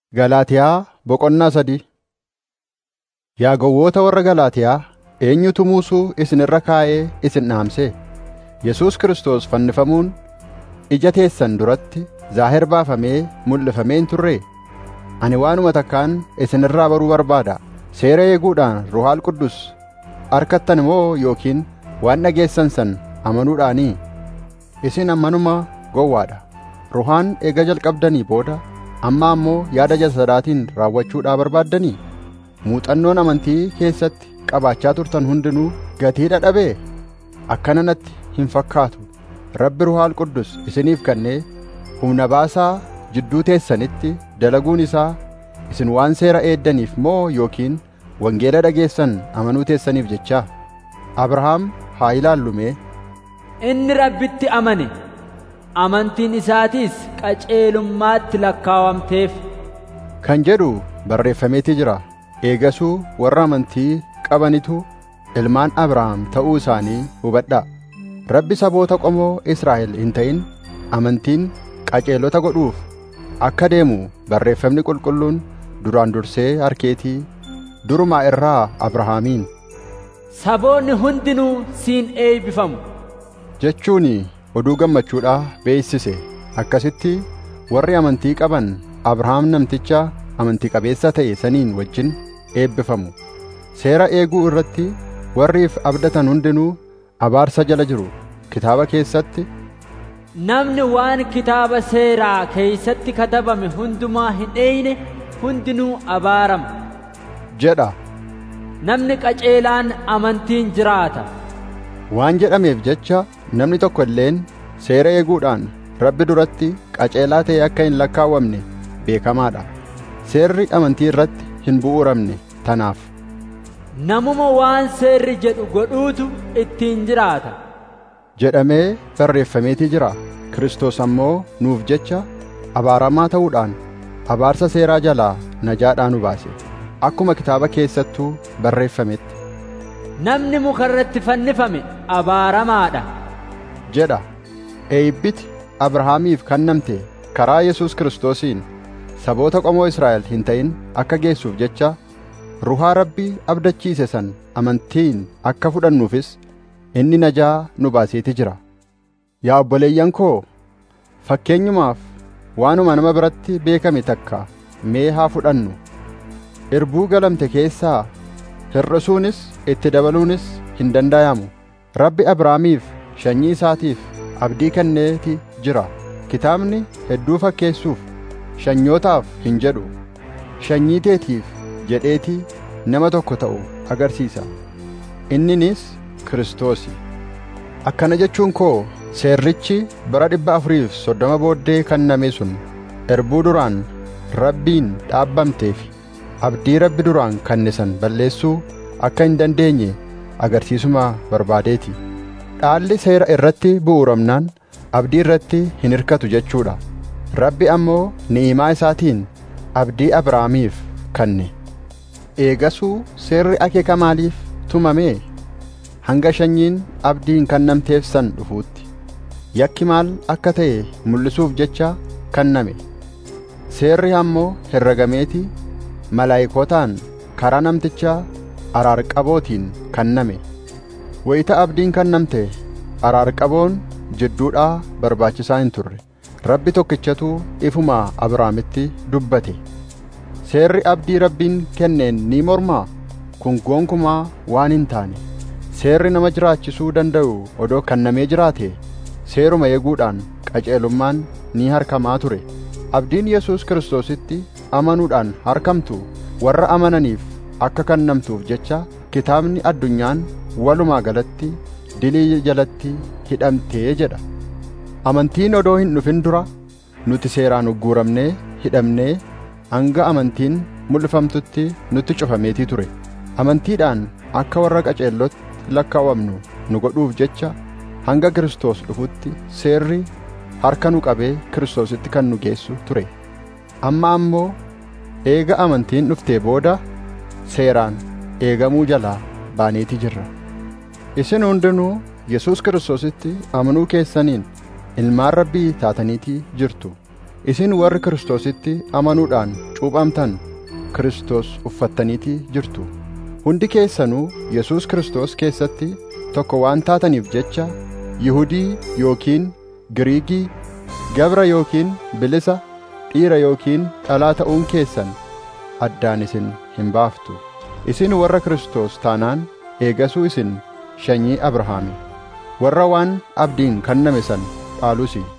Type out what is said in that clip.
Galaatiyaa Boqonnaa sadii Yaa gowwoota warra Galaatiyaa, eenyutu muusuu isin irra kaa'ee isin dhaamse? Yesuus Kiristoos fannifamuun ija teessan duratti zaahir baafamee mul'ifamee hin turree? Ani waanuma takkaan isin irraa baruu barbaada. Seera eeguudhaan Ruuhaal Qudus arkattan moo yookiin waan dhageessan san amanuudhaanii? Isin ammanuma gowwaa dha. Ruhaan eega jalqabdanii booda amma ammoo yaada jasadaatiin raawwachuudhaa barbaaddanii? Muuxannoon amantii keessatti qabaachaa turtan hundinuu gatii dhabee? Akkana natti hin fakkaatu. Rabbi Ruuhaal Qudus isiniif kennee humna baasaa jidduu teessanitti dalaguun isaa isin waan seera eeddaniif moo yookiin wangeela dhageessan amanuu teessaniif jechaa? Abrahaam haa ilaallu mee. Inni Rabbitti amane. Amantiin isaatiis qajeelummaatti lakkaawamteef. Kan jedhu barreeffameeti jira. Eegasuu warra amantii qabanitu ilmaan Abrahaam ta'uu isaanii hubadhaa. Rabbi saboota qomoo Israa'el hin ta'in amantiin qajeelota godhuuf akka deemu barreeffamni qulqulluun duraan dursee harkeetii durumaa irraa Abrahaamiin Saboonni hundinuu siin eebbifamu. jechuun oduu gammachuudhaa beeksise akkasitti warri amantii qaban Abrahaam namticha amantii qabeessa ta'e saniin wajjin eebbifamu. Seera eeguu irratti warriif abdatan hundinuu abaarsa jala jiru. Kitaaba keessatti Namni waan kitaaba seeraa keeysatti katabame hundumaa hin dheeyne hundinuu abaarama. jedha. Namni qajeelaan amantiin jiraata. Waan jedhameef jecha namni tokko illeen seera eeguudhaan Rabbi duratti qajeelaa ta'e akka hin lakkaawwamne beekamaadha. Seerri amantii irratti hin bu'uuramne tanaaf. Namuma waan seerri jedhu godhuutu ittiin jiraata. jedhamee barreeffameetii jira. Kiristoos ammoo nuuf jecha abaaramaa ta'uudhaan abaarsa seeraa jalaa najaadhaa nu baase. Akkuma kitaaba keessattuu barreeffametti Namni muka irratti fannifame abaaramaadha. jedha. Eebbiti Abrahaamiif kennamte karaa Yesuus Kiristoosiin saboota qomoo Israa'el hin ta'in akka geessuuf jecha ruhaa Rabbii abdachiise san amantiin akka fudhannuufis inni najaa nu baaseeti jira. Yaa obboleeyyan koo fakkeenyumaaf waanuma nama biratti beekame takka mee haa fudhannu. Irbuu galamte keessaa hir'isuunis itti dabaluunis hin dandayamu. Rabbi Abrahaamiif sanyii isaatiif abdii kenneeti jira. Kitaabni hedduu fakkeessuuf shanyootaaf hin jedhu. Shanyii teetiif jedheetii nama tokko ta'u agarsiisa. Inninis Kiristoosi. Akkana jechuun koo seerrichi bara dhibba afuriif soddoma booddee kenname sun erbuu duraan Rabbiin dhaabbamteef abdii Rabbi duraan kenne san balleessuu akka hin dandeenye agarsiisuma barbaadeeti. Dhaalli seera irratti bu'uuramnaan abdii irratti hin hirkatu jechuudha. Rabbi ammoo ni'imaa isaatiin abdii Abrahaamiif kenne. Eegasuu seerri akeeka maaliif tumame? Hanga shanyiin abdiin kennamteef san dhufuutti. Yakki maal akka ta'e mul'isuuf jecha kenname. Seerri ammoo herregameeti malaayikootaan karaa namticha araarqabootiin kenname. Wayita abdiin kennamte araarqaboon jidduudhaa barbaachisaa hin turre. Rabbi tokkichatu ifuma Abrahaamitti dubbate. Seerri abdii Rabbiin kenneen ni mormaa? Kun gonkumaa waan hin taane. Seerri nama jiraachisuu danda'u odoo kennamee jiraate seeruma eeguudhaan qajeelummaan ni harkamaa ture. Abdiin Yesuus Kiristoositti amanuudhaan harkamtu warra amananiif akka kennamtuuf jecha kitaabni addunyaan walumaa galatti dilii jalatti hidhamtee jedha. Amantiin odoo hin dhufin dura nuti seeraan ugguuramnee hidhamnee hanga amantiin mul'ifamtutti nutti cufameetii ture. Amantiidhaan akka warra qajeelotti lakkaawamnu nu godhuuf jecha hanga Kiristoos dhufutti seerri harka nu qabee Kiristoositti kan nu geessu ture. Amma ammoo eega amantiin dhuftee booda seeraan eegamuu jalaa baaneeti jirra. Isin hundinuu Yesuus Kiristoositti amanuu keessaniin ilmaan Rabbii taataniitii jirtu. Isin warri Kiristoositti amanuudhaan cuuphamtan Kiristoos uffattaniitii jirtu hundi keessanuu Yesuus Kiristoos keessatti tokko waan taataniif jecha Yihudii yookiin Giriigii gabra yookiin bilisa dhiira yookiin dhalaa ta'uun keessan addaan isin hin baaftu isin warra Kiristoos taanaan eegasuu isin sanyii Abrahaami warra waan abdiin kenname san dhaalusi